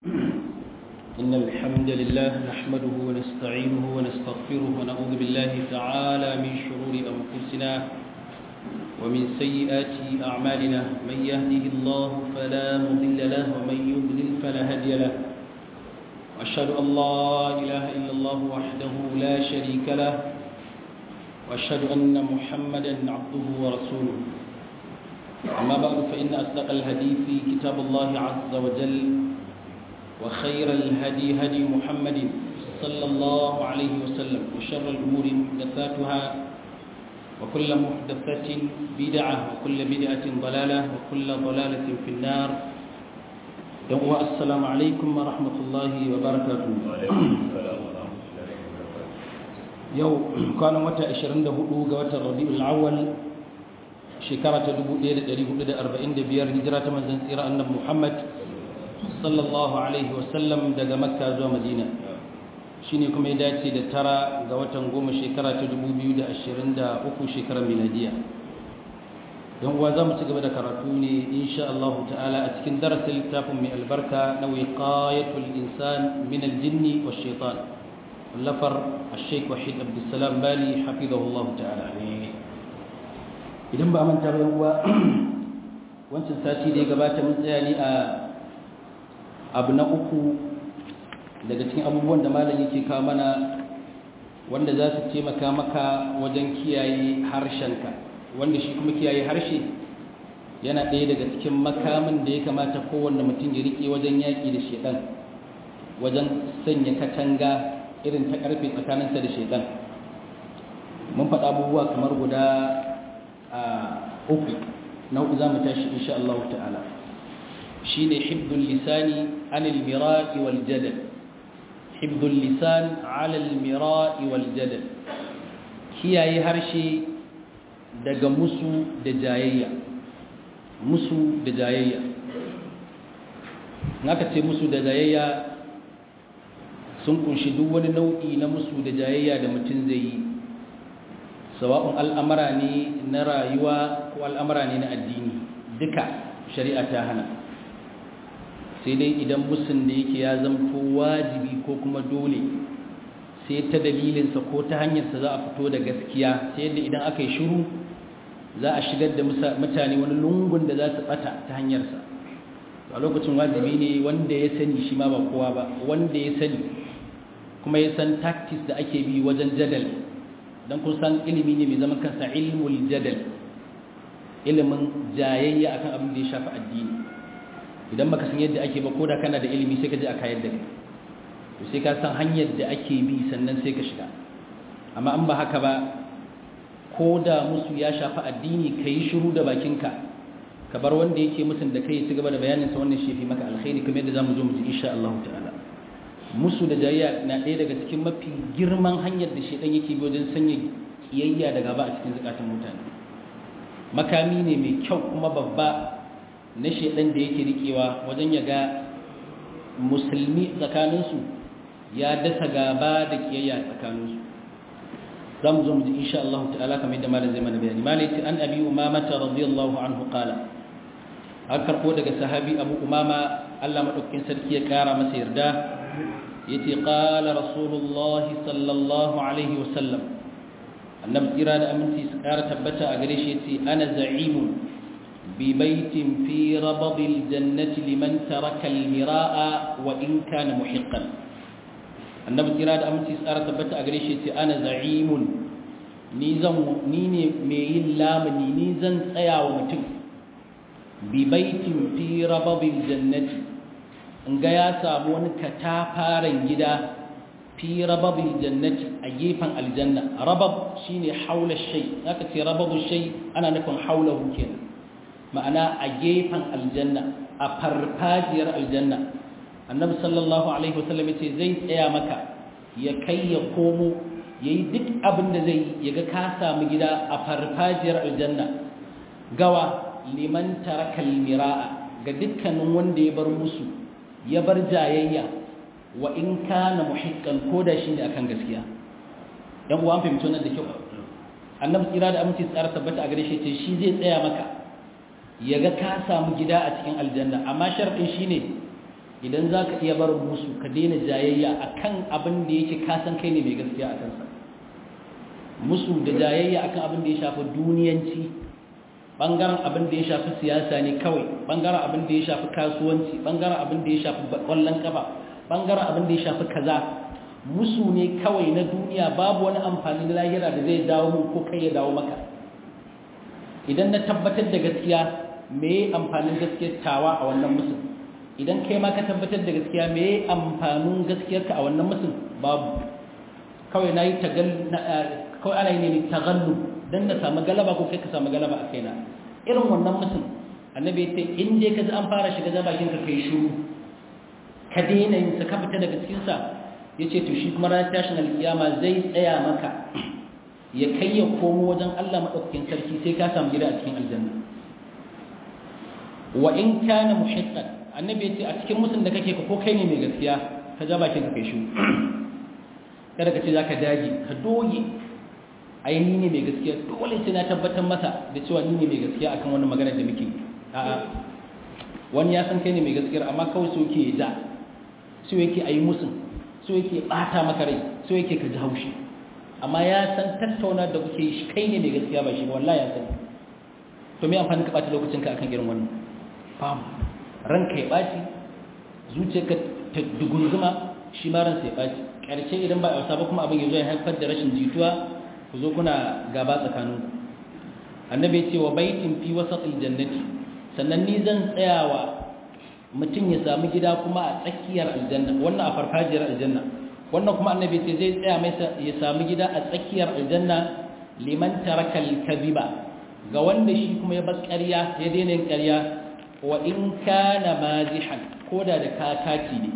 إن الحمد لله نحمده ونستعينه ونستغفره ونعوذ بالله تعالى من شرور أنفسنا ومن سيئات أعمالنا من يهده الله فلا مضل له ومن يضلل فلا هادي له وأشهد أن لا إله إلا الله وحده لا شريك له وأشهد أن محمدا عبده ورسوله أما بعد فإن أصدق الحديث كتاب الله عز وجل وخير الهدي هدي محمد صلى الله عليه وسلم وشر الأمور محدثاتها وكل محدثة بدعة وكل بدعة ضلالة وكل ضلالة في النار السلام عليكم ورحمة الله وبركاته yau kwanan wata 24 ga watan rabi'ul awwal shekara ta 1445 hijira ta manzon tsira annabi Muhammad sallallahu alaihi wasallam daga makka zuwa madina shine kuma ya dace da tara ga watan goma shekara ta 2023 shekarar miladiya don uwa za mu ci gaba da karatu ne insha Allah ta'ala a cikin darasin littafin mai albarka na wiqayatul insan min aljinni wash shaitan lafar al-sheikh wahid abdussalam bali hafizahullah ta'ala idan ba manta ba uwa wancan sati da ya gabata mun tsaya ne a abu na uku daga cikin abubuwan da malam yake kawo mana wanda za su taimaka maka wajen kiyaye harshenka wanda shi kuma kiyaye harshe yana ɗaya daga cikin makamin da ya kamata kowanne mutum ya riƙe wajen yaƙi da shedan wajen sanya katanga irin ta ƙarfe tsakaninsa da shedan mun faɗa abubuwa kamar guda uku na uku za mu tashi insha Allah ta'ala shine hibdul lisani anil mira'i wal jadal hibdul lisan ala al mira'i wal jadal kiyaye harshe daga musu da jayayya musu da jayayya naka ce musu da jayayya sun kunshi duk wani nau'i na musu da jayayya da mutum zai yi sawa'un al'amara ne na rayuwa ko al'amara ne na addini duka shari'a ta hana sai dai idan musun da yake ya zamto wajibi ko kuma dole sai ta dalilinsa ko ta hanyarsa za a fito da gaskiya sai yadda idan aka yi shiru za a shigar da mutane wani lungun da za su bata ta hanyarsa a lokacin wajibi ne wanda ya sani shi ma ba kowa ba wanda ya sani kuma ya san tactics da ake bi wajen jadal don kun san ilimi ne mai zaman kansa ilmul jadal ilimin jayayya akan abin da ya shafi addini idan baka san yadda ake ba ko da kana da ilimi sai ka je a kayar da kai to sai ka san hanyar da ake bi sannan sai ka shiga amma an ba haka ba ko da musu ya shafi addini ka yi shiru da bakinka ka bar wanda yake musun da kai ci gaba da bayanin sa wannan shefi maka alkhairi kamar yadda zamu zo mu ji insha Allah ta'ala musu da jayayya na ɗaya daga cikin mafi girman hanyar da shedan yake bi wajen sanya kiyayya da gaba a cikin zakatun mutane makami ne mai kyau kuma babba na shedan da yake rikewa wajen ya ga musulmi tsakaninsu ya dasa gaba da kiyayya tsakaninsu za mu zo mu ji insha Allah ta'ala kamar yadda malam zai mana bayani malai ce an abi umama ta radiyallahu anhu qala an karbo daga sahabi abu umama Allah madaukakin sarki ya kara masa yarda yace qala rasulullah sallallahu alaihi wasallam annabi kira da aminci su kara tabbata a gare shi yace ana za'imun bi baitin fi rabadil jannati liman taraka al-mira'a wa in kana muhiqqan annabi kira da aminci tsara tabbata a gare shi ce ana za'imun ni zan ni ne mai yin lamuni ni zan tsaya wa mutum bi baitin fi rababil jannati in ga ya samu wani katafaren gida fi rababil jannati a gefen aljanna rabab shine haula shay aka ce rababu shay ana nufin haulahu kenan ma'ana a gefen aljanna a farfajiyar aljanna annabi sallallahu alaihi wasallam yace zai tsaya maka ya kai ya komo yayi duk abin da zai yi yaga ka samu gida a farfajiyar aljanna gawa liman taraka almiraa ga dukkanin wanda ya bar musu ya bar jayayya wa in kana muhiqqan koda shi ne akan gaskiya dan uwan fahimci wannan da kyau annabi tsira da aminci tsara tabbata a gare shi ce shi zai tsaya maka yaga ka samu gida a cikin aljanna amma sharɗin shine idan za ka iya barin musu ka daina jayayya a kan abin da yake kasan kai ne mai gaskiya a kansa musu da jayayya a kan abin da ya shafi duniyanci ɓangaren abin da ya shafi siyasa ne kawai ɓangaren abin da ya shafi kasuwanci ɓangaren abin da ya shafi ƙwallon ƙafa ɓangaren abin da ya shafi kaza musu ne kawai na duniya babu wani amfani na lahira da zai dawo mun ko kai ya dawo maka idan na tabbatar da gaskiya me amfanin gaskiyar tawa a wannan musun idan kai ma ka tabbatar da gaskiya me amfanin gaskiyarka a wannan musun babu kawai na yi kawai ana yi ne tagallu don na samu galaba ko kai ka samu galaba a kaina irin wannan musun annabi ya ce in dai ka ji an fara shiga bakin ka kai shiru ka daina yin sa ka fita daga cikin sa ya ce to shi kuma ranar tashin alkiyama zai tsaya maka ya kai ya komo wajen Allah maɗaukakin sarki sai ka samu gida a cikin aljanna wa in kana muhiqqan annabi ya ce a cikin musun da kake ka ko kai ne mai gaskiya ka ja bakin ka kai shi kada ka ce zaka dage ka doge ai ni ne mai gaskiya dole sai na tabbatar masa da cewa ni ne mai gaskiya akan wannan magana da muke a'a wani ya san kai ne mai gaskiya amma kawai so yake da so yake ayi musun so yake bata maka rai so yake ka ji haushi amma ya san tattauna da kuke shi kai ne mai gaskiya ba shi ba wallahi ya san to me amfani ka bata lokacin ka akan irin wannan fam ranka ya baci zuciyarka ta dugunzuma shi ma ransa ya baci karshe idan ba a ba kuma abin ya zo ya haifar da rashin jituwa ku zo kuna gaba tsakaninku annabi ya ce wa baitin fi wasatil jannati sannan ni zan tsayawa mutum ya samu gida kuma a tsakiyar aljanna wannan a farfajiyar aljanna wannan kuma annabi ce zai tsaya mai ya samu gida a tsakiyar aljanna liman taraka al-kadhiba ga wanda shi kuma ya bar ƙarya ya daina yin ƙarya wa in kana mazihan koda da kakaci ne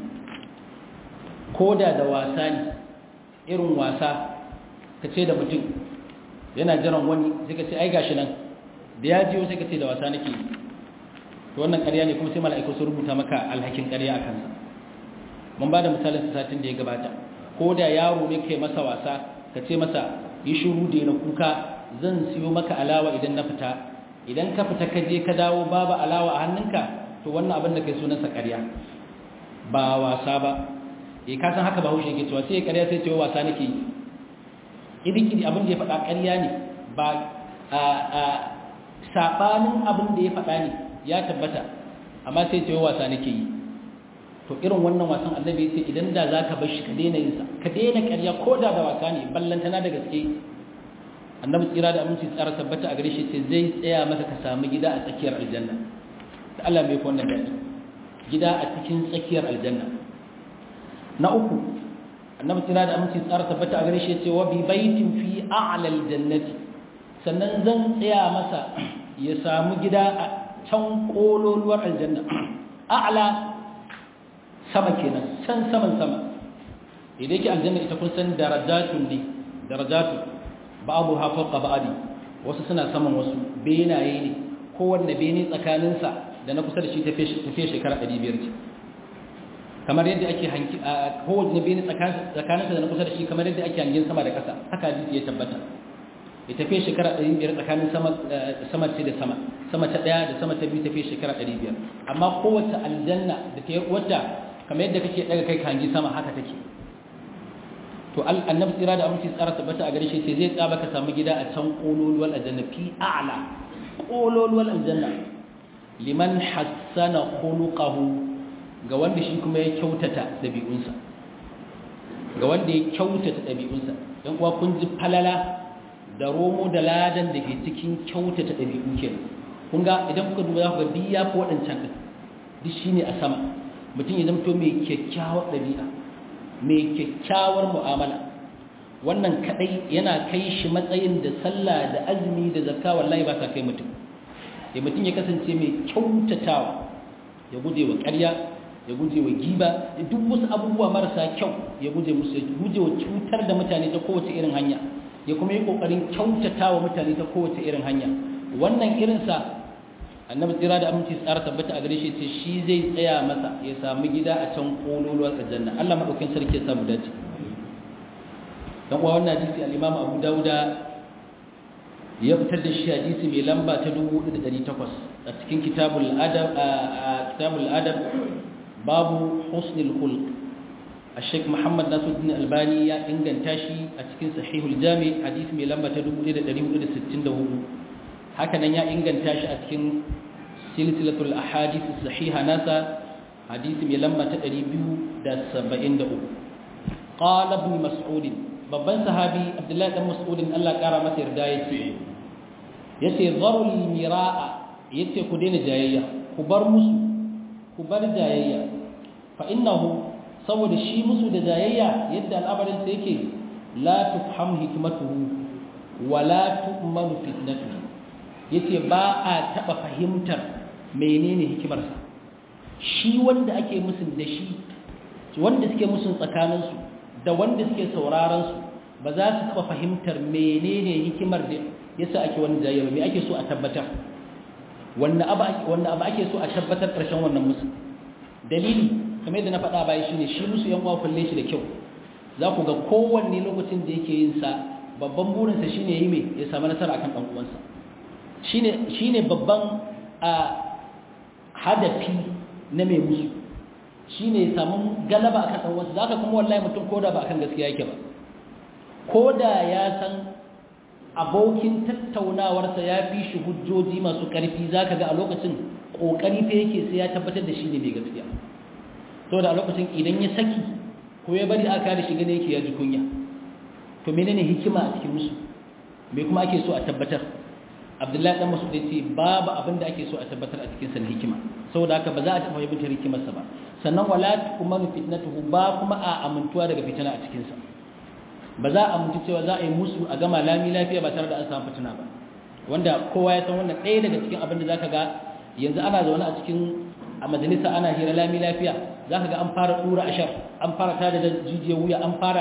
koda da wasa ne irin wasa ka ce da mutum yana jiran wani sai ka ce ai gashi nan da ya jiyo sai ka ce da wasa nake to wannan ƙarya ne kuma sai mala'iku su rubuta maka alhakin ƙarya a kansa mun ba da misalin satin da ya gabata ko da yaro ne kai masa wasa ka ce masa yi shuru da na kuka zan siyo maka alawa idan na fita idan ka fita ka je ka dawo babu alawa a hannunka to wannan abin da kai sunansa ƙarya ba wasa ba eh ka san haka bahaushe yake cewa sai ƙarya sai ce wasa nake yi idan abin da ya faɗa ƙarya ne ba a a sabanin abin da ya faɗa ne ya tabbata amma sai ce wasa nake yi to irin wannan wasan annabi ya ce idan da zaka bar shi ka daina yin sa ka daina ƙarya ko da da wasa ne ballantana da gaske annabi tsira da aminci tsara tabbata a gare shi ce zai tsaya maka ka samu gida a tsakiyar aljanna da Allah mai ko wannan dadi gida a cikin tsakiyar aljanna na uku annabi tsira da aminci tsara tabbata a gare shi ce wa bi baitin fi a'la aljannati sannan zan tsaya masa ya samu gida a can kololuwar aljanna a'la sama kenan can saman sama idan yake aljanna ita kun san darajatun ne darajatu ba'du ha fawqa ba'di wasu suna saman wasu benaye ne kowanne bene tsakanin sa da na kusa da shi tafiye shekara 500 ce kamar yadda ake hanki kowanne bene tsakanin sa da na kusa da shi kamar yadda ake hangin sama da ƙasa haka hadisi ya tabbata ya tafiye shekara 500 tsakanin sama sama ce da sama sama ta daya da sama ta biyu tafiye shekara 500 amma kowace aljanna da ta wadda kamar yadda kake daga kai kangi sama haka take to annabi tsira da aminci tsara tabbata a gare shi sai zai tsaba ka samu gida a can kololuwal aljanna fi a'la kololuwal aljanna liman hassana khuluquhu ga wanda shi kuma ya kyautata dabi'unsa ga wanda ya kyautata dabi'unsa dan kuwa kun ji falala da romo da ladan da ke cikin kyautata dabi'u kenan kun ga idan kuka duba za ku ga biya ko wadancan din duk shine a sama mutum ya zamto mai kyakkyawar ɗabi'a mai kyakkyawar mu'amala wannan kadai yana kai shi matsayin da sallah da azumi da zakka wallahi ba sa kai mutum ya mutum ya kasance mai kyautatawa ya guje wa ƙarya ya guje wa giba da duk wasu abubuwa marasa kyau ya guje musu ya guje wa cutar da mutane ta kowace irin hanya ya kuma yi kokarin kyautatawa mutane ta kowace irin hanya wannan irinsa annabi tsira da aminci tsara tabbata a gare shi ce shi zai tsaya masa ya samu gida a can kololuwar aljanna Allah madaukakin sarki ya samu dace dan uwa wannan hadisi al-Imam Abu Dawuda ya fitar da shi hadisi mai lamba ta 4800 a cikin kitabul adab a kitabul adab babu husnul khulq الشيخ محمد ناصر الدين الألباني يا إنجن تاشي أتكين صحيح الجامع حديث من لما تدوب إلى دريم إلى ستين دهو هكذا يا إنجن تاشي أتكين سلسلة الأحاديث الصحيحة ناسا حديث من لما تدريب دا سبعين دهو قال ابن مسعود babban sahabi abdullahi dan mas'udin Allah kara masa yarda yace yace zarul miraa yace ku daina jayayya ku bar musu ku bar jayayya fa innahu saboda shi musu da jayayya yadda al'amarin sa yake la tufham hikmatuhu wa la tu'manu fitnatuhu yace ba a taba fahimtar menene hikimarsa shi wanda ake musun da shi wanda suke musun tsakaninsu da wanda suke sauraron su ba za su taba fahimtar menene hikimar da yasa ake wani jayayya me ake so a tabbatar wanda abu wanda abu ake so a tabbatar karshen wannan musu dalili kamar yadda na faɗa baya shine shi musu yan uwa kulle shi da kyau za ku ga kowanne lokacin da yake yin sa babban burinsa shine yi me ya samu nasara akan dan uwansa shine shine babban a hadafi na mai musu shine ya samu galaba akan dan uwansa zaka kuma wallahi mutum koda ba akan gaskiya yake ba koda ya san abokin tattaunawarsa ya fi shi hujjoji masu ƙarfi zaka ga a lokacin kokari fa yake sai ya tabbatar da shi ne mai gaskiya to da a lokacin idan ya saki ko ya bari aka da shi gane yake ya ji kunya to menene hikima a cikin musu me kuma ake so a tabbatar abdullahi dan masud yace babu abin da ake so a tabbatar a cikin sa na hikima saboda haka ba za a taɓa fahimtar hikimar sa ba sannan wala tu'manu fitnatuhu ba kuma a amintuwa daga fitina a cikin sa ba za a amintu cewa za a yi musu a gama lami lafiya ba tare da an samu fitina ba wanda kowa ya san wannan ɗaya daga cikin abin da zaka ga yanzu ana zaune a cikin a majalisa ana hira lami lafiya za ka ga an fara ɗura ashar an fara tada da jijiyar wuya an fara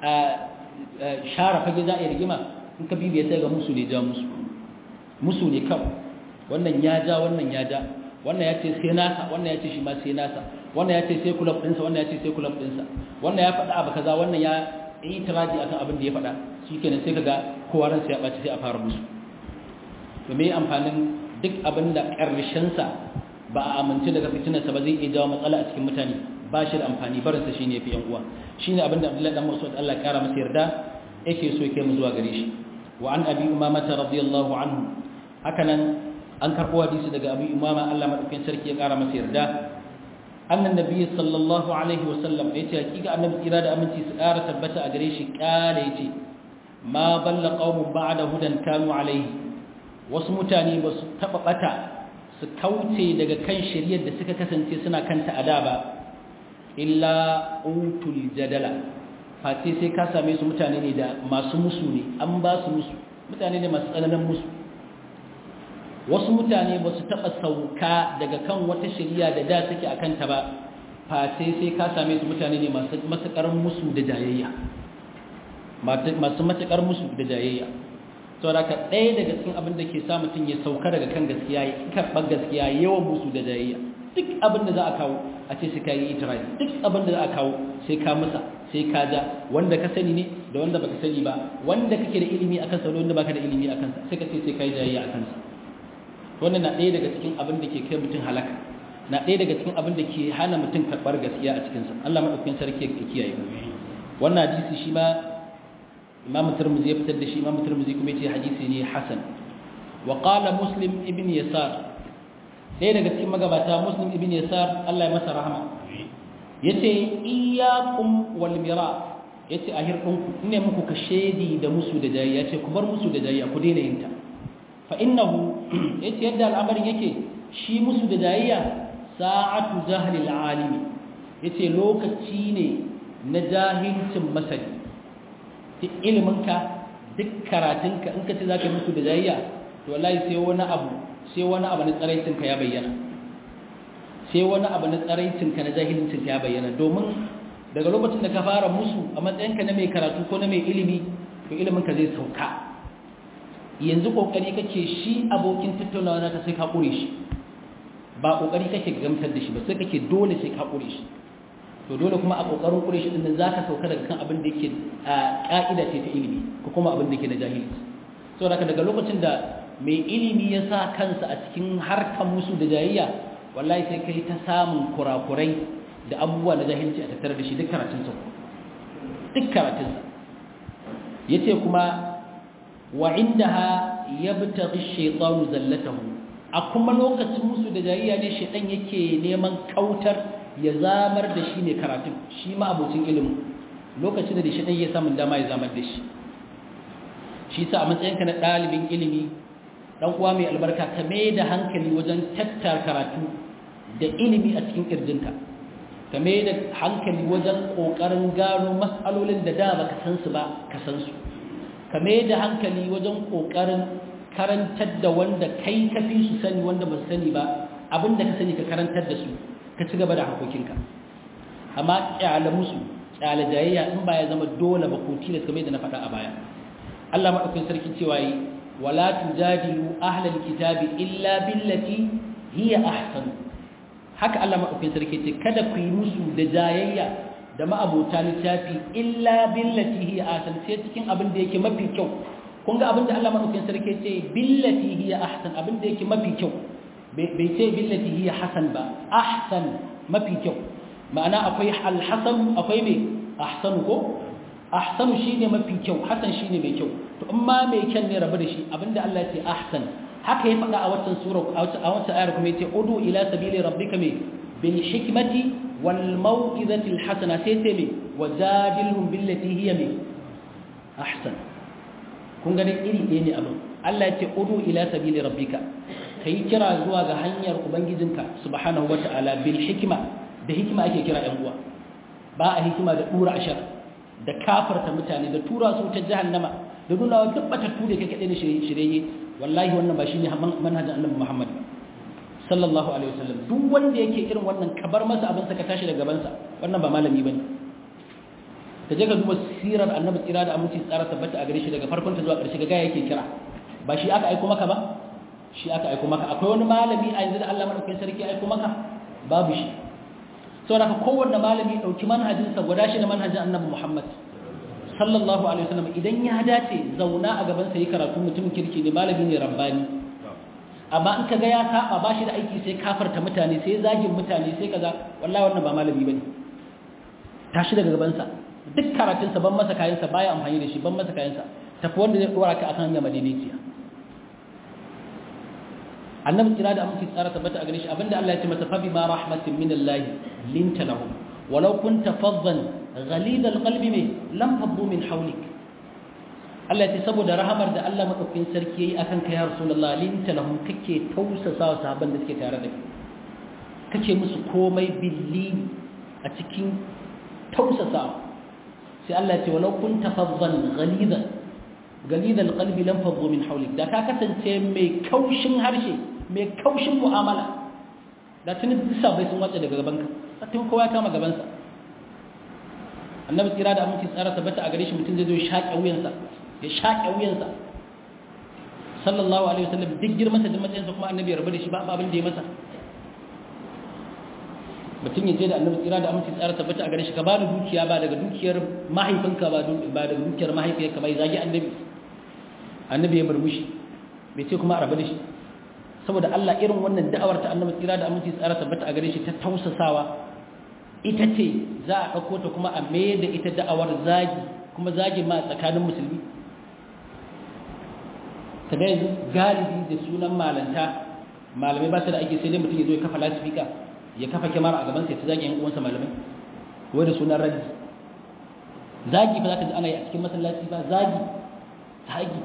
share fage za a yi rigima in ka bibiya sai ga musu ne ja musu musu ne kawai wannan ya ja wannan ya ja wannan ya ce sai nasa wannan ya ce shi ma sai nasa wannan ya ce sai kulab ɗinsa wannan ya ce sai kulab ɗinsa wannan ya faɗa abu kaza wannan ya yi tiraji akan abin da ya faɗa shi kenan sai ka ga kowa ransa ya ɓaci sai a fara musu to me amfanin duk abin da ƙarshensa ba a amince daga fitinarsa ba zai iya jawo matsala a cikin mutane ba shi da amfani barinsa shi ne fi yan uwa shi ne abinda abdullahi dan masu Allah ya kara masa yarda yake so ya mu zuwa gare shi wa an abi umama ta radiyallahu anhu haka nan an karɓo hadisi daga abi umama Allah madaukakin sarki ya kara masa yarda annan nabiyyi sallallahu alaihi wa sallam yace hakika annabi kira da aminci su kara tabbata a gare shi kala yace ma balla qaumun ba'da hudan kanu alaihi wasu mutane ba su taba bata su kauce daga kan shari'ar da suka kasance suna kanta a da ba illa utul jadala fati sai ka same su mutane ne da masu musu ne an ba su musu mutane ne masu tsananin musu wasu mutane ba su taɓa sauka daga kan wata shari'a da da suke a kanta ba fati sai ka same su mutane ne masu matuƙar musu da jayayya masu matuƙar musu da jayayya saboda ka ɗaya daga cikin abin da ke sa mutum ya sauka daga kan gaskiya ya karɓar gaskiya yawan musu da jayayya duk abin da za a kawo a ce sai ka yi itirai duk abin da za a kawo sai ka masa sai ka ja wanda ka sani ne da wanda baka sani ba wanda kake da ilimi akan sa da wanda baka da ilimi akan sa sai ka ce sai ka yi jayayya akan sa wannan na ɗaya daga cikin abin da ke kai mutum halaka na ɗaya daga cikin abin da ke hana mutum karɓar gaskiya a cikin sa Allah madaukakin sarki ya kiyaye wannan hadisi shi ma imam tirmidhi ya fitar da shi imam tirmidhi kuma yace hadisi ne hasan wa qala muslim ibn yasar ɗaya daga cikin magabata muslim ibn yasar Allah ya masa rahama yace iyyakum wal mira yace a hirdinku ine muku ka shedi da musu da jayi yace ku bar musu da jayi ku daina yin ta fa innahu yace yadda al'amarin yake shi musu da jayayya sa'atu jahli al'alimi yace lokaci ne na jahilcin masani duk iliminka duk karatunka in ka ce za ka musu da jayayya to wallahi sai wani abu sai wani abu na tsaraicinka ya bayyana sai wani abu na tsaraicinka na jahilcinka ya bayyana domin daga lokacin da ka fara musu a matsayinka na mai karatu ko na mai ilimi to iliminka zai sauka yanzu kokari kake shi abokin tattaunawa naka sai ka kure shi ba kokari kake gamsar da shi ba sai kake dole sai ka kure shi to dole kuma a kokarin kure shi din za ka sauka daga kan abin da yake a ka'ida ce ta ilimi ko kuma abin da yake na jahilci saboda daga lokacin da mai ilimi ya sa kansa a cikin harkar musu da jayayya wallahi sai kai ta samun kurakurai da abubuwa na jahilci a tattare da shi duk karatunsa duk karatunsa ya ce kuma wa inda ha ya bita shaitanu zallatahu a kuma lokacin musu da jayayya ne shaitan yake neman kautar ya zamar da shi ne karatun shi ma abocin ilimin lokacin da shaitan ya samun dama ya zamar da shi shi sa a matsayinka na ɗalibin ilimi ɗan uwa mai albarka ka mai da hankali wajen tattar karatu da ilimi a cikin ƙirjinka ka mai da hankali wajen ƙoƙarin gano matsalolin da da ba ka san su ba ka san su ka mai da hankali wajen ƙoƙarin karantar da wanda kai ka fi su sani wanda ba su sani ba abin da ka sani ka karantar da su ka ci gaba da harkokinka amma ƙyala musu ƙyala jayayya in ba ya zama dole ba ko tilas kamar da na faɗa a baya Allah maɗaukin sarki cewa yi wala tujadilu ahlal kitabi illa billati hiya ahsan haka Allah maɗaukin sarki ce kada ku yi musu da jayayya da ma'abota littafi illa billati hiya ahsan sai cikin abin da yake mafi kyau kun ga abin da Allah maɗaukin sarki ce billati hiya ahsan abin da yake mafi kyau bai ce billati hiya hasan ba ahsan mafi kyau ma'ana akwai alhasan akwai mai ahsanu ko ahsanu shine mafi kyau hasan shine mai kyau to amma mai kyan ne rabu da shi abinda Allah ya ce ahsan haka ya faɗa a watan sura a watan ayar kuma yace udu ila sabili rabbika mai bil hikmati wal mau'izati al hasana sai sai mai wajadilhum billati hiya mai ahsan kun ga iri ɗaya ne abin Allah ya ce udu ila sabili rabbika kai kira zuwa ga hanyar ubangijinka subhanahu wata'ala bil hikma da hikima ake kira ɗan uwa ba a hikima da dura ashar da kafarta mutane da tura su ta jahannama da nuna wa duk batattu da kake na shirye wallahi wannan ba shine manhajin annabi Muhammad sallallahu alaihi wasallam duk wanda yake irin wannan kabar masa abin sa ka tashi daga gaban sa wannan ba malami bane ka je ka duba sirar annabi tsira da aminci tsara tabbata a gare shi daga farkon ta zuwa ƙarshe ga yake kira ba shi aka aiko maka ba shi aka aiko maka akwai wani malami a yanzu da Allah madaukakin sarki aiko maka babu shi saboda ka kowanne malami dauki manhajinsa guda shi da manhajin annabi Muhammad sallallahu alaihi wasallam idan ya dace zauna a gaban sa yi karatu mutumin kirki ne malami ne rabbani amma in kaga ya saba ba shi da aiki sai kafarta mutane sai zagin mutane sai kaza wallahi wannan ba malami bane tashi daga gaban sa duk karatun sa ban masa kayan sa baya amfani da shi ban masa kayan sa tafi wanda zai dora ka akan hanya madaidaiciya annabi kira da aminci tsara tabbata a gare shi abinda Allah ya ce masa fa bi ma rahmatin min Allah linta lahum walau kunta faddan ghalid alqalbi me lam faddu min hawlik Allah ya ce saboda rahamar da Allah madaukakin sarki yayi akan kai ya rasulullah linta lahum kake tausasa wa sahabban da suke tare da kai kake musu komai billi a cikin tausasawa sai Allah ya ce walau kunta faddan ghalidan galid alqalbi lam faddu min hawlik da ka kasance mai kaushin harshe mai kaushin mu'amala da tuni bisa bai sun wace daga gaban ka tun kowa ya kama gaban sa annabi tsira da aminci tsara tabbata a gare shi mutum zai zo ya shaƙe wuyansa ya shaƙe wuyansa sallallahu alaihi wasallam duk girman sa da matsayin sa kuma annabi ya rabu da shi ba abin da ya masa mutum ya je da annabi tsira da aminci tsara tabbata a gare shi ka ba da dukiya ba daga dukiyar mahaifinka ba daga dukiyar mahaifiyarka bai zagi annabi annabi ya murmushi bai ce kuma a rabu da shi saboda Allah irin wannan da'awar ta annabi tsira da aminci tsara tabbata a gare shi ta tausasawa ita ce za a ɗauko ta kuma a mai da ita da'awar zagi kuma zagi ma tsakanin musulmi ta da yanzu galibi da sunan malanta malamai ba su da ake sai dai mutum ya zo ya kafa lasifika ya kafa kyamara a gaban sai ta zagi yan uwansa malamai wai da sunan raddi zagi ba za ka ji ana yi a cikin masallaci ba zagi zagi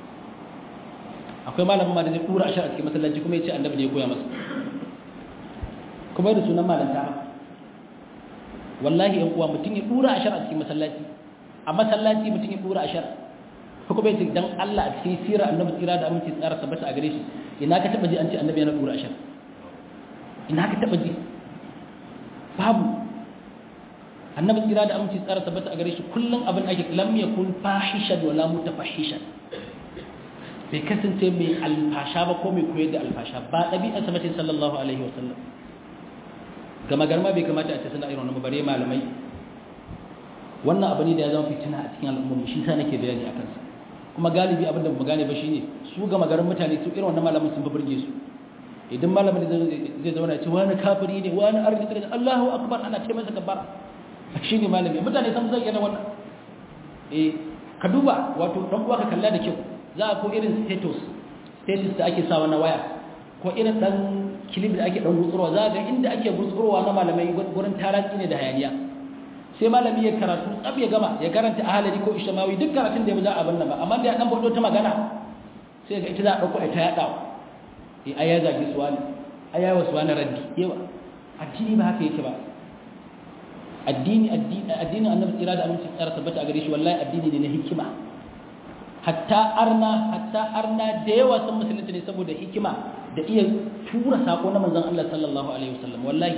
akwai malamin ma da zai tura ashar a cikin masallaci kuma ya ce annabi ne ya koya masa kuma da sunan malanta ba wallahi yan uwa mutum ya tura ashar a cikin masallaci a masallaci mutum ya tura ashar ko kuma yace dan Allah a cikin sirar annabi tsira da aminci tsara tabbata a gare shi ina ka taba ji an ce annabi yana tura ashar ina ka taba ji babu annabi tsira da aminci tsara tabbata a gare shi kullum abin ake lam yakun fahishan wala mutafahishan bai kasance mai alfasha ba ko mai koyar da alfasha ba ɗabi'arsa mace sallallahu alaihi wasallam gama garma bai kamata a ce suna irin bare malamai wannan abu ne da ya zama fitina a cikin al'umma shi sa nake bayani akan sa kuma galibi abin da mu gane ba shine su gama garin mutane su irin wannan malamin sun fi burge su idan malamin zai zauna ce wani kafiri ne wani arziki da Allahu akbar ana ce masa kabbara shine malami mutane san zai yana wannan eh ka duba wato dan uwa ka kalla da kyau za a ko irin status status da ake sawa na waya ko irin dan kilib da ake dan gutsurwa za ga inda ake gutsurwa na malamai gurin taratsi ne da hayaniya sai malami ya karatu tsab ya gama ya karanta ahalari ko ishmawi duk karatun da ya za a banna ba amma da ya dan bado ta magana sai ga ita za a dauko ita ya dawo eh aya zagi suwani aya wa suwani raddi yawa addini ba haka yake ba addini addini addinin annabi tsira da aminci tsara tabbata a gare shi wallahi addini ne na hikima hatta arna hatta arna da yawa sun musulunci ne saboda hikima da iya tura sako na manzon Allah sallallahu alaihi wasallam wallahi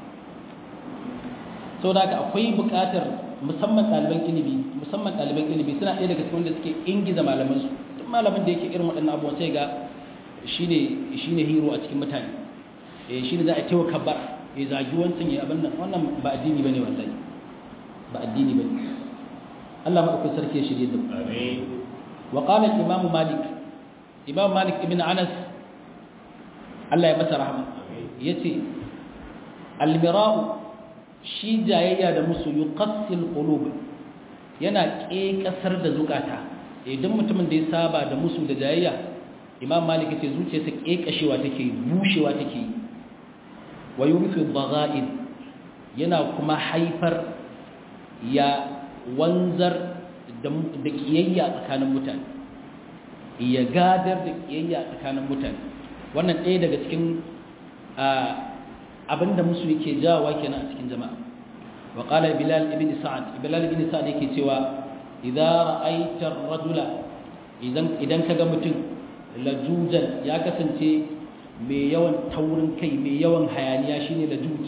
saboda haka akwai buƙatar musamman ɗaliban ilimi musamman ɗaliban ilimi suna ɗaya daga cikin wanda suke ingiza malaman su duk malamin da yake irin waɗannan abubuwan sai ga shine shine hero a cikin mutane eh shine za a tewa kabbar ya zagi wancan ya abin nan wannan ba addini bane wallahi ba addini bane Allah madaukakin sarki ya shirye da mu amin وقال الإمام مالك إمام مالك ابن أنس الله يمسى رحمه يتي المراء شي جايا da musu yuqassil qulub yana kekasar da zukata idan mutumin da ya saba da musu da jayayya imam malik yace zuciyarsa kekashewa take bushewa take wa yurfi dhagha'in yana kuma haifar ya wanzar da kiyayya tsakanin mutane ya gadar da kiyayya tsakanin mutane wannan ɗaya daga cikin abinda musu yake jawa kenan a cikin jama'a wa qala bilal ibn sa'ad bilal ibn sa'ad yake cewa idza ra'aita ar-rajula idan idan kaga mutum lajujan ya kasance mai yawan taurin kai mai yawan hayaniya shine lajuj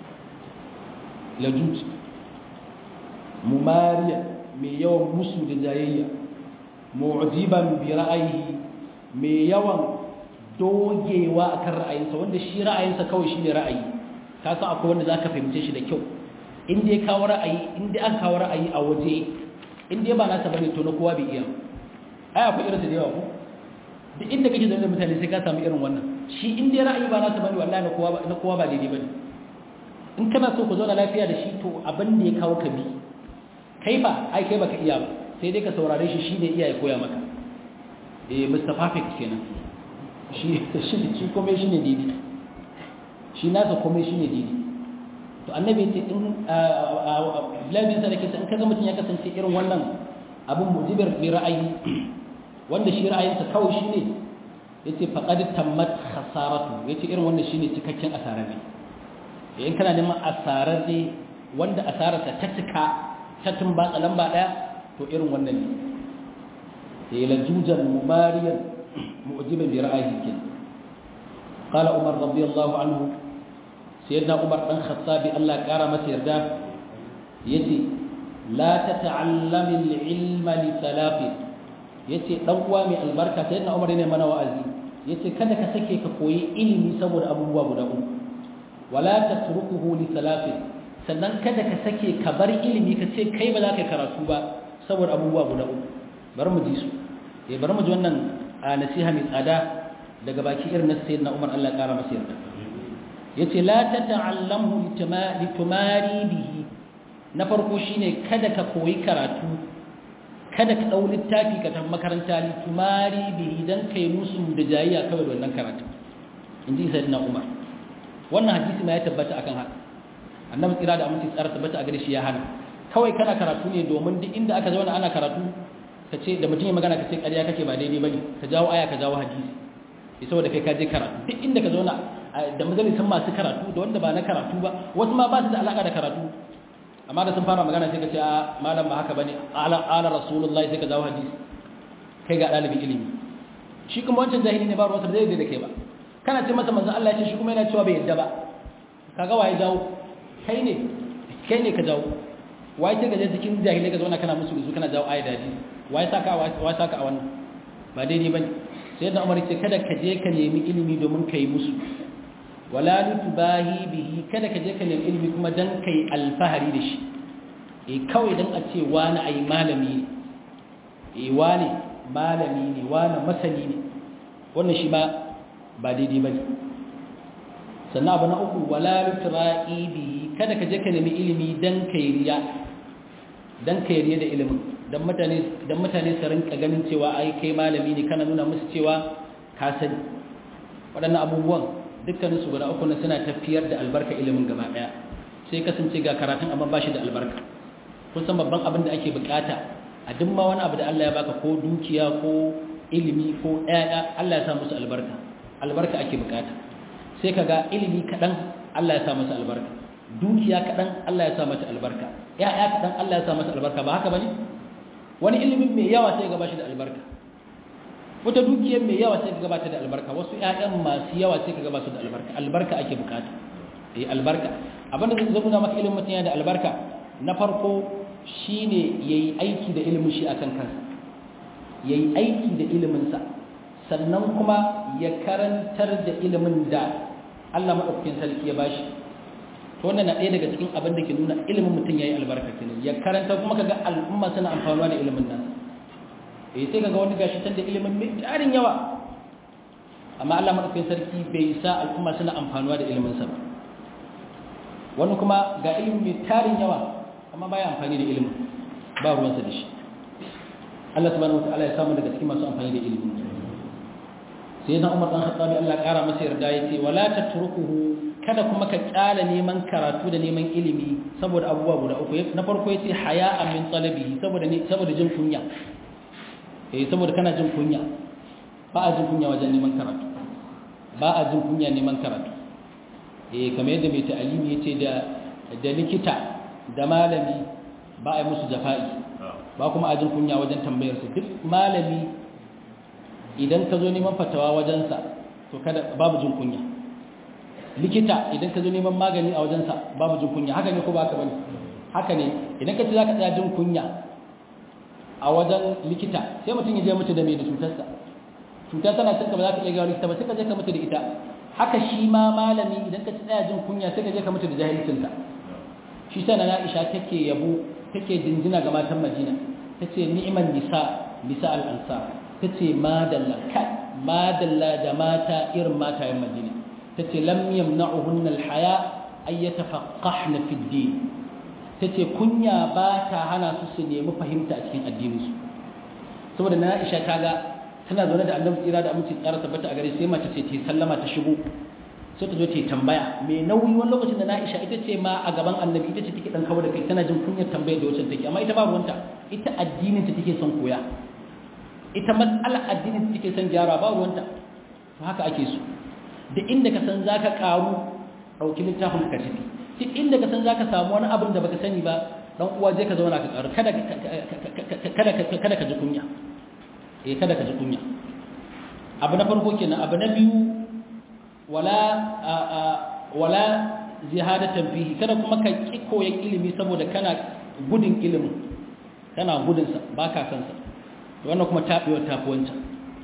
lajuj mumariya mai yawan musu da jayayya mu'jiban bi ra'ayi mai yawan dogewa akan ra'ayinsa wanda shi ra'ayinsa kawai shine ra'ayi ka san akwai wanda zaka fahimce shi da kyau in dai kawo ra'ayi in dai aka kawo ra'ayi a waje in dai ba nasa bane to na kowa bai iya ai akwai irin da yawa ko duk inda kake zaune da mutane sai ka samu irin wannan shi in dai ra'ayi ba nasa bane wallahi na kowa na kowa ba daidai bane in kana so ku zauna lafiya da shi to abin da ya kawo ka bi kai ba ai kai baka iya ba sai dai ka saurare shi shi ne iya ya koya maka eh Mr. Perfect kenan shi shi shi komai shi ne didi shi nasa komai shi ne didi to annabi ce in labin sa da kisa in kaga mutum ya kasance irin wannan abin mujibir bi ra'ayi wanda shi ra'ayinsa kawai shi ne yace faqad tammat khasaratu yace irin wannan shine cikakken asara ne in kana neman asarar ne wanda asararsa ta cika ta tumbatsa lamba daya to irin wannan ne ya lajujan mumariyan mu'jiban bi ra'ayi kin qala umar radiyallahu anhu sayyidina umar dan khattabi Allah kara masa yarda yace la tata'allami al-ilma li salafi yace dan uwa mai albarka sayyidina umar ne mana wa'azi yace kada ka sake ka koyi ilimi saboda abubuwa guda uku wala tatrukuhu li salafi sannan kada ka sake ka bar ilimi ka ce kai ba za ka karatu ba saboda abubuwa guda uku bari mu ji su eh bari mu ji wannan nasiha mai tsada daga baki irin na sayyidina Umar Allah kara masa yarda yace la tata'allamhu litumari bihi na farko shine kada ka koyi karatu kada ka dau littafi ka tafi makaranta litumari bihi dan kai musu da jayayya kawai da wannan karatu inji sayyidina Umar wannan hadisi ma ya tabbata akan haka annabi tsira da aminci tsara tabbata a gare shi ya hana kawai kana karatu ne domin duk inda aka zauna ana karatu ka ce da mutum ya magana ka ce ƙarya kake ba daidai bane ka jawo aya ka jawo hadisi ya saboda kai ka je karatu duk inda ka zauna da majalisan masu karatu da wanda ba na karatu ba wasu ma ba su da alaka da karatu amma da sun fara magana sai ka ce a malam ba haka bane ala ala rasulullahi sai ka jawo hadisi kai ga ɗalibin ilimi shi kuma wancan jahili ne ba ruwansa da zai da kai ba kana ce masa manzon Allah ya ce shi kuma yana cewa bai yadda ba kaga waye jawo kai ne kai ne ka jawo waye ce gaje cikin jahilai ka zauna kana musu su kana jawo ayat da hadisi waye saka waye saka a wannan ba daidai bane sai da Umar ce kada ka je ka nemi ilimi domin kai musu wala litubahi bihi kada ka je ka nemi ilimi kuma dan kai alfahari da shi eh kawai dan a ce wani ai malami ne eh wani malami ne wani masani ne wannan shi ba ba daidai bane sannan abu na uku wala lutra'i bihi kada ka je ka nemi ilimi dan kairiya dan kairiya da ilimin dan mutane dan mutane su rinka ganin cewa ai kai malami ne kana nuna musu cewa ka sani waɗannan abubuwan dukkanin su guda uku ne suna tafiyar da albarka ilimin gaba daya sai kasance ga karatun amma ba shi da albarka kun san babban abin da ake bukata a duk ma wani abu da Allah ya baka ko dukiya ko ilimi ko ɗaya Allah ya sa musu albarka albarka ake bukata sai kaga ilimi kaɗan Allah ya sa masa albarka dukiya kaɗan Allah ya sa mata albarka ƴaƴa kaɗan Allah ya sa masa albarka ba haka bane wani ilimin mai yawa sai ga bashi da albarka wata dukiyar mai yawa sai ka gabata da albarka wasu ƴaƴan masu yawa sai ka gabata da albarka albarka ake bukata eh albarka abinda zai nuna maka ilimin mutum yana da albarka na farko shine yayi aiki da ilimin shi akan kansa yayi aiki da ilimin sa sannan kuma ya karantar da ilimin da Allah madaukakin sarki ya bashi to wannan na ɗaya daga cikin abin da ke nuna ilimin mutum yayi albarka kenan ya karanta kuma kaga al'umma suna amfanuwa da ilimin nasa eh sai kaga wani gashi tan da ilimin mai tarin yawa amma Allah madaukakin sarki bai sa al'umma suna amfanuwa da ilimin sa ba wani kuma ga ilimin mai tarin yawa amma baya amfani da ilimin ba ruwansa da shi Allah subhanahu wataala ya samu daga cikin masu amfani da ilimin sai na Umar dan Khattabi Allah ya kara masa yarda yace wala tatrukuhu kada kuma ka kyala neman karatu da neman ilimi saboda abubuwa guda uku na farko yace haya'an min talabihi saboda ne saboda jin kunya eh saboda kana jin kunya ba a jin kunya wajen neman karatu ba a jin kunya neman karatu eh kamar yadda mai ta'alimi yace da da likita da malami ba a yi musu jafa'i ba kuma a jin kunya wajen tambayar su duk malami idan ka zo neman fatawa wajensa to kada babu jin kunya likita idan ka zo neman magani a wajensa babu jin kunya haka ne ko ba haka bane haka ne idan ka ce za ka tsaya jin kunya a wajen likita sai mutum ya je mutu da mai da cutarsa cuta tana cinka ba za ka iya gawa likita ba sai ka je ka mutu da ita haka shi ma malami idan ka tsaya jin kunya sai ka je ka mutu da jahilcinka shi sana na Aisha take yabo take jinjina ga matan Madina tace ni'man nisa nisa al-ansar tace madalla kai madalla da mata irin matayen Madina tace lam yamna'uhunna al-haya ay yatafaqqahna fi ad-din tace kunya ba ta hana su su nemi fahimta a cikin addinin su saboda na Aisha kaga tana zaune da Annabi tsira da aminci tsara tabbata a gare sai mace ce ta sallama ta shigo sai ta zo ta yi tambaya mai nauyi wani lokacin da na isha ita ce ma a gaban annabi ita ce take dan kawo da kai tana jin kunyar tambayar da wacce take amma ita babu wanta ita addinin ta take son koya ita matsalar addinin ta take son gyara babu wanta to haka ake so da inda ka san zaka karu dauki littafin ka tafi duk inda ka san zaka samu wani abin da baka sani ba dan uwa je ka zauna ka karu kada kada kada ka ji kunya eh kada ka ji kunya abu na farko kenan abu na biyu wala wala zihadatan fihi kada kuma ka ki koyan ilimi saboda kana gudun ilimin kana gudun sa baka san sa wannan kuma tabewa tafi wancan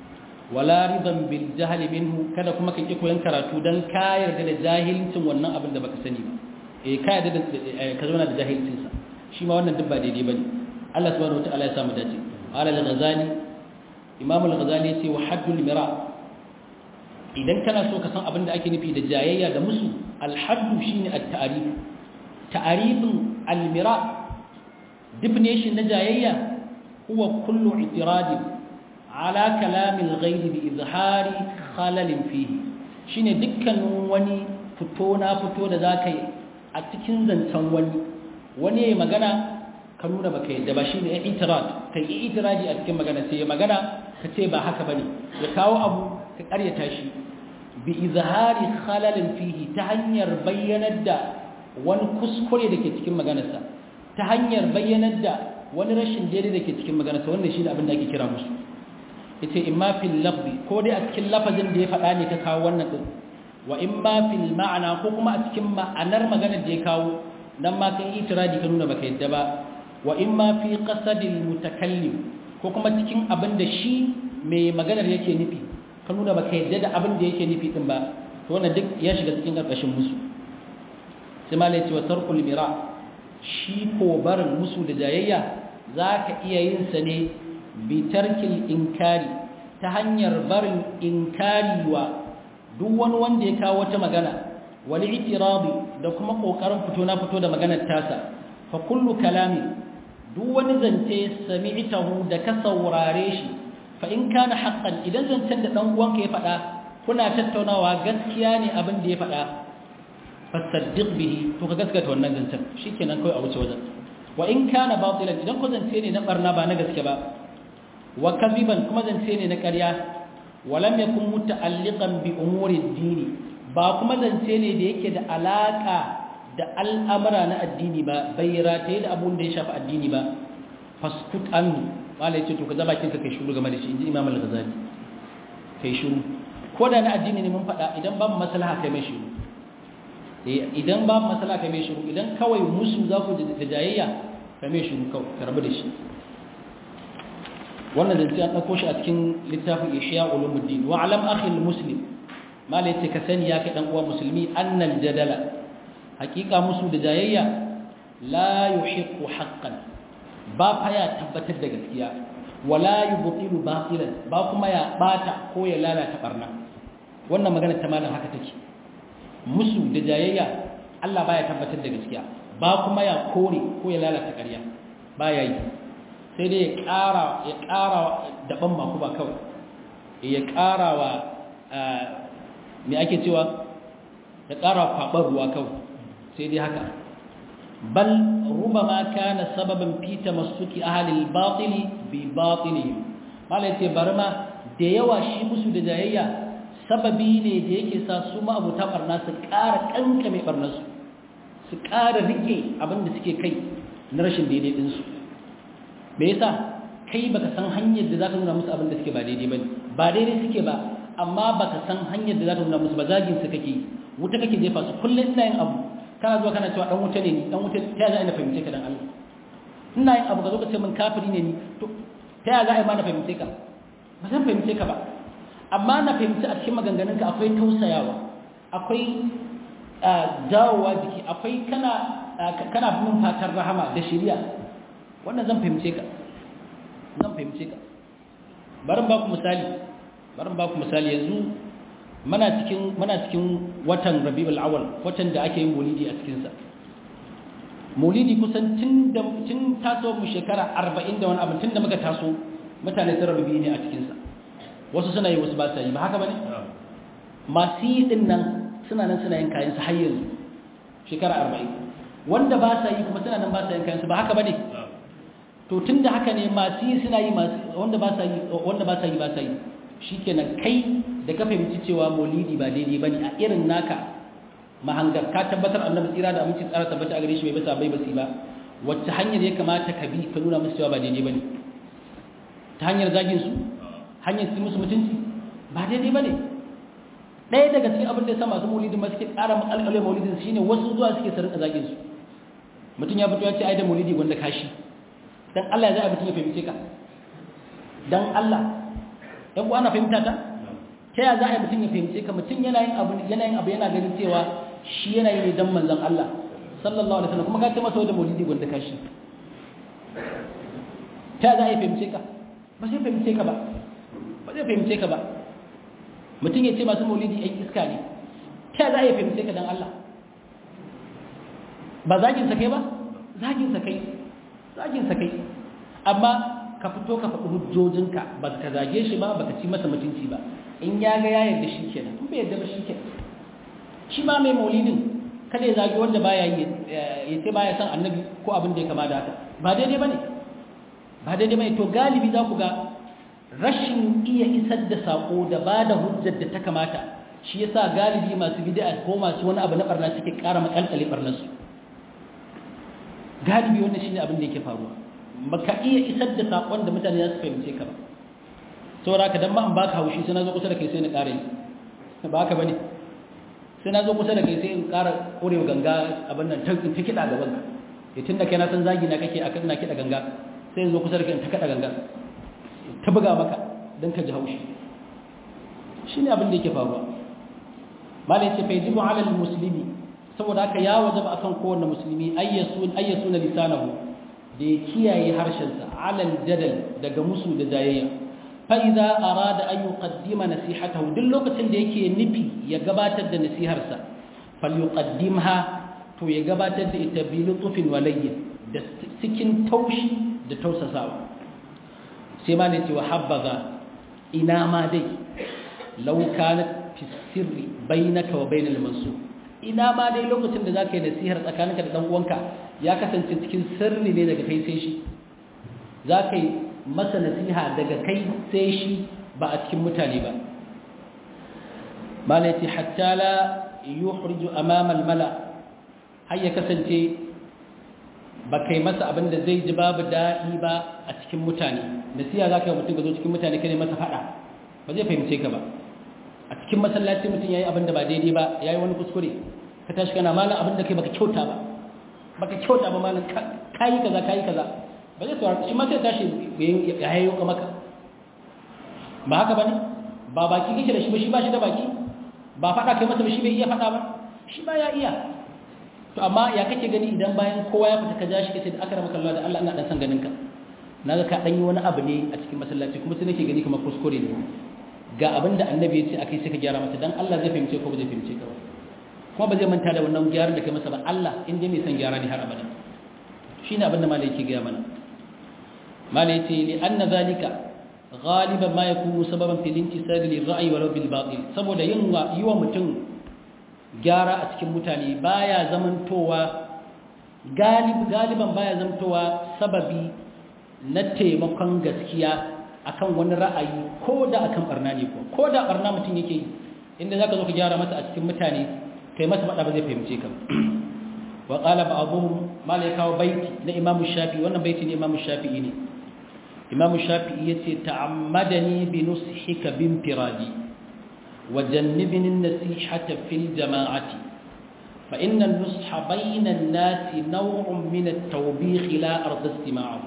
wala ridan bil jahl minhu kada kuma ka ki koyan karatu dan ka yarda da jahilcin wannan abin da baka sani ba eh ka yarda da ka zauna da jahilcin sa shi ma wannan duk ba daidai bane Allah subhanahu wataala ya samu dace qala al-ghazali imam al-ghazali yace wa haddul mira' idan kana so ka san abin da ake nufi da jayayya da musu alhaddu shine at-ta'rif ta'rifin al-mira definition na jayayya huwa kullu i'tirad ala kalam al-ghayr bi izhari khalal fihi shine dukkanin wani fito na fito da zakai a cikin zancen wani wani yayi magana ka nuna baka yadda ba shine i'tirad kai i'tiradi a cikin magana sai ya magana ka ce ba haka bane ya kawo abu ka karyata shi bi izhari khalalin fihi ta hanyar bayyanar da wani kuskure da ke cikin maganarsa ta hanyar bayyanar da wani rashin daidai da ke cikin maganarsa wannan shi ne abin da ake kira musu yace imma fil lafzi ko dai a cikin lafazin da ya faɗa ne ka kawo wannan din wa imma fil ma'ana ko kuma a cikin ma'anar maganar da ya kawo dan ma kai itiradi ka nuna baka yadda ba wa imma fi qasadil mutakallim ko kuma cikin abin da shi mai maganar yake nufi ka nuna ba ka yadda da abin da yake nufi din ba to wannan duk ya shiga cikin ƙarƙashin musu sai ma laice wa tarkul mira shi ko barin musu da jayayya za ka iya yin sa ne bi tarkil inkari ta hanyar barin inkari wa duk wani wanda ya kawo wata magana wal i'tiradi da kuma kokarin fito na fito da maganar tasa fa kullu kalami duk wani zance sami'tahu da ka saurare shi fa in kana haqqan idan zancen da dan uwanka ya faɗa kuna tattaunawa gaskiya ne abin da ya faɗa fasaddiq bihi to ka gaskata wannan zancen shikenan kai a wuce wajen wa in kana batilan idan ko zance ne na barna ba na gaske ba wa kadhiban kuma zance ne na ƙarya walam yakun muta'alliqan bi umuri ad-din ba kuma zance ne da yake da alaka da al'amara na addini ba bai rataye da abun da ya shafi addini ba faskut anhu wala yace to ka zaba kinka kai shiru game da shi inji imam al-ghazali kai shiru ko da na addini ne mun faɗa idan babu maslaha kai mai shiru idan babu maslaha kai mai shiru idan kawai musu za ku da jayayya kai mai shiru kawai ka rabu da shi wannan zance an ɗauko shi a cikin littafin ishiya ulumuddin wa alam akhil muslim mala yace ka sani ya kai dan uwa musulmi annal jadala hakika musu da jayayya la yuhiqqu haqqan ba fa ya tabbatar da gaskiya wala yubtilu batilan ba kuma ya bata ko ya lalata barna wannan magana ta malam haka take musu da jayayya Allah baya tabbatar da gaskiya ba kuma ya kore ko ya lalata ƙarya baya yi sai dai ya ƙara ya ƙara daban maku ba kawai ya ƙara wa me ake cewa ya ƙara kwaɓar ruwa kawai sai dai haka bal rubama kana sababan fi tamassuki ahli al-batil bi batilihim mala yace barma da yawa shi musu da jayayya sababi ne da yake sa su ma abuta barna su ƙara kankame barnarsu su ƙara rike abin da suke kai na rashin daidai ɗinsu me yasa kai baka san hanyar da zaka nuna musu abin da suke ba daidai bane ba daidai suke ba amma baka san hanyar da zaka nuna musu ba zagin su kake wuta kake jefa su kullun ina yin abu kana zuwa kana cewa dan wuta ne ni dan wuta ta za a fahimce ka dan Allah ina yin abu ka zo ka ce min kafiri ne ni to ta za a yi ma na fahimce ka ba zan fahimce ka ba amma na fahimci a cikin maganganunka akwai tausayawa akwai dawowa jiki akwai kana kana bin fatan rahama da shiriya wannan zan fahimce ka zan fahimce ka barin ba ku misali barin ba ku misali yanzu muna cikin muna cikin watan Rabiul Awwal watan da ake yin Maulidi a cikin sa Maulidi kusan tun da tun taso mu shekara 40 da wani abin tun da muka taso mutane sun rabu ne a cikin sa wasu suna yi wasu ba sa yi ba haka bane masu yi din nan suna nan suna yin kayan su har yanzu shekara 40 wanda ba sa yi kuma suna nan ba sa yin kayan su ba haka bane to tunda haka ne masu yi suna yi masu wanda ba sa yi wanda ba sa yi ba sa yi shikenan kai da ka fahimci cewa maulidi ba daidai bane a irin naka mahangar ka tabbatar annabi tsira da aminci tsara tabbata a gare shi bai basa bai basi ba wacce hanyar ya kamata ka bi ka nuna musu cewa ba daidai bane ta hanyar zagin su hanyar su musu mutunci ba daidai bane ɗaya daga cikin abin da ya sa masu maulidin ma suke ƙara makalkalai maulidin shine wasu zuwa suke su rinka zagin su mutum ya fito ya ce ai da maulidi gwanda kashi dan Allah ya zai mutum ya fahimce ka dan Allah yan ana fahimta ta ta ya za a yi mutum ya fahimce ka mutum yana yin abu yana yin abu yana ganin cewa shi yana yi ne dan manzon Allah sallallahu alaihi wasallam kuma ka ce masa da maulidi gwanda kashi ta ya za a yi fahimce ka ba sai fahimce ka ba ba zai fahimce ka ba mutum ya ce masu maulidi yan iska ne ta ya za a yi fahimce ka dan Allah ba zagin sa kai ba zagin sa kai zagin sa kai amma ka fito ka faɗi hujjojinka ba ka zage shi ba ba ka ci masa mutunci ba in ya ga ya yarda shi kenan in bai yarda ba shi kenan shi ma mai maulidin kada ya zage wanda baya yi ya ce baya san annabi ko abin da ya kama da haka ba daidai bane ba daidai bane to galibi za ku ga rashin iya isar da sako da ba da hujjar da ta kamata shi yasa galibi masu bid'a ko masu wani abu na barna suke ƙara makalkale barnarsu galibi wannan shine abin da yake faruwa baka iya isar da sakon da mutane za su fahimce ka ba saboda ka dan ma an baka haushi sai na zo kusa da kai sai na ƙara yi ba haka bane sai na zo kusa da kai sai in ƙara ƙorewa ganga abin nan ta kiɗa gaban ka ya tun da kai na san zagi na kake akan na kiɗa ganga sai in zo kusa da kai in ta kaɗa ganga ta buga maka don ka ji haushi shine abin da yake faruwa malai ce fa yajibu ala muslimi saboda haka ya wajaba akan kowanne musulmi ayyasun ayyasuna lisanahu da ya kiyaye harshensa alal jadal daga musu da jayayya fa idza arada an yuqaddima nasihatahu duk lokacin da yake nufi ya gabatar da nasiharsa falyuqaddimha to ya gabatar da ita bi lutufin walayyin da cikin taushi da tausasawa sai ma ne ce wa habbaza ina ma dai law kanat fi sirri bainaka wa bainal mansur ina ma dai lokacin da zaka yi nasihar tsakaninka da dan uwanka ya kasance cikin sirri ne daga kai sai shi zaka yi masa nasiha daga kai sai shi ba a cikin mutane ba malati hatta la yuhriju amama al-mala har ya kasance ba kai masa abin da zai ji babu daɗi ba a cikin mutane nasiha za ka yi mutum ga zo cikin mutane kane masa faɗa ba zai fahimce ka ba a cikin masallaci mutum ya yi abin da ba daidai ba ya yi wani kuskure ka tashi kana malam abin da kai baka kyauta ba baka kyauta ba malam ka yi kaza ka yi kaza ba zai saurara shi ma sai tashi ya hayo ka maka ba haka ba ne ba baki kake da shi ba shi ba shi da baki ba faɗa kai masa ba shi bai iya faɗa ba shi ba ya iya to amma ya kake gani idan bayan kowa ya fita ka ja shi kace da aka ramaka Allah da Allah ina dan san ganin ka naga ka dan yi wani abu ne a cikin masallaci kuma sai nake gani kamar kuskure ne ga abin da annabi ya ce akai sai ka gyara masa dan Allah zai fahimce ko ba zai fahimce ka ba kuma ba zai manta da wannan gyaran da kai masa ba Allah in dai mai san gyara ne har abada shine abin da malai yake ga mana malai ce li anna zalika غالبا ما يكون سببا في الانتساب للرأي ولو بالباطل saboda yin wa yiwa mutum gyara a cikin mutane baya zamantowa galib galiban baya zamantowa sababi na taimakon gaskiya akan wani ra'ayi ko da akan barna ne ko ko da barna mutum yake inda zaka zo ka gyara masa a cikin mutane kai masa fada ba zai fahimce ka wa qala ba'dhum malaika wa baiti na imamu shafi wannan baiti ne imamu shafi'i ne imamu shafi'i yace ta'ammadani bi nushika bin firadi wa jannibni an-nasihata fil jama'ati fa inna an-nusha bayna an-nasi naw'un min at-tawbikh la arda istima'ahu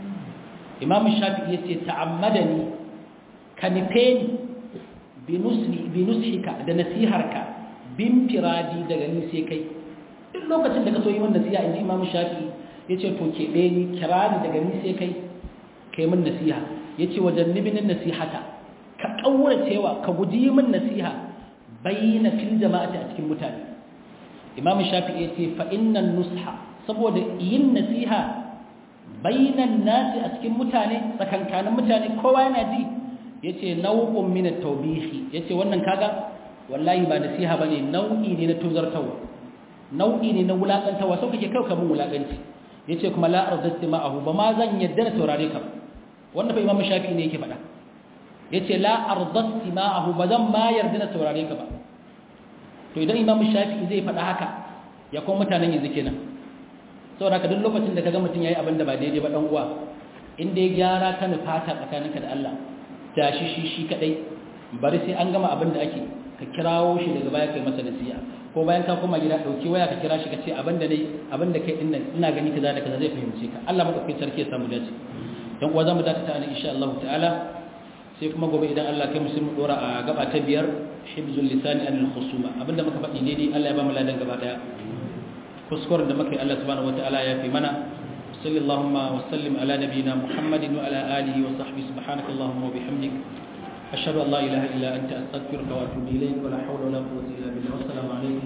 imamu shafi'i yace ta'ammadani kanifeni bi nushi bi nushika da nasiharka bin firadi daga ni sai kai duk lokacin da ka so yi wannan nasiha inji imamu shafi'i yace to keɓe ni kira ni daga ni sai kai kai min nasiha yace wajen nibinin nasihata ka kaura cewa ka guji min nasiha bayyana fil jama'ati a cikin mutane imam shafi'i yace fa innan nusha saboda yin nasiha bainan nasi a cikin mutane tsakankanin mutane kowa yana ji yace nau'un min at-tawbihi yace wannan kaga wallahi ba nasiha bane nau'i ne na tuzartawa nau'i ne na wulakantawa sau kake kai ka mun wulakanci yace kuma la arzati ma'ahu ba ma zan yadda na saurare ka wannan fa imamu shafi ne yake faɗa yace la arzati ma'ahu ba zan ma yarda na saurare ka ba to idan imamu shafi zai faɗa haka ya kuma mutanen yanzu kenan saboda haka duk lokacin da kaga mutum yayi abin da ba daidai ba dan uwa in dai gyara ka fata tsakaninka da Allah tashi shi shi kadai bari sai an gama abin da ake ka kirawo shi daga baya kai masa nasiha ko bayan ka koma gida dauki waya ka kira shi ka ce abin da nayi abin da kai dinnan ina gani kaza da kaza zai fahimce ka Allah madaukakin sarki ya samu dace dan uwa zamu dakata ne insha Allah ta'ala sai kuma gobe idan Allah kai musulmi dora a gaba ta biyar hibzul lisani anil khusuma abinda muka faɗi daidai Allah ya ba mu ladan gaba daya kuskuren da muka yi Allah subhanahu wataala ya fi mana sallallahu wa sallim ala nabiyyina muhammadin wa ala alihi wa sahbihi subhanakallahumma wa bihamdik ashhadu an la ilaha illa anta astaghfiruka wa atubu ilayk wa la hawla wa la quwwata illa billah wa assalamu alaykum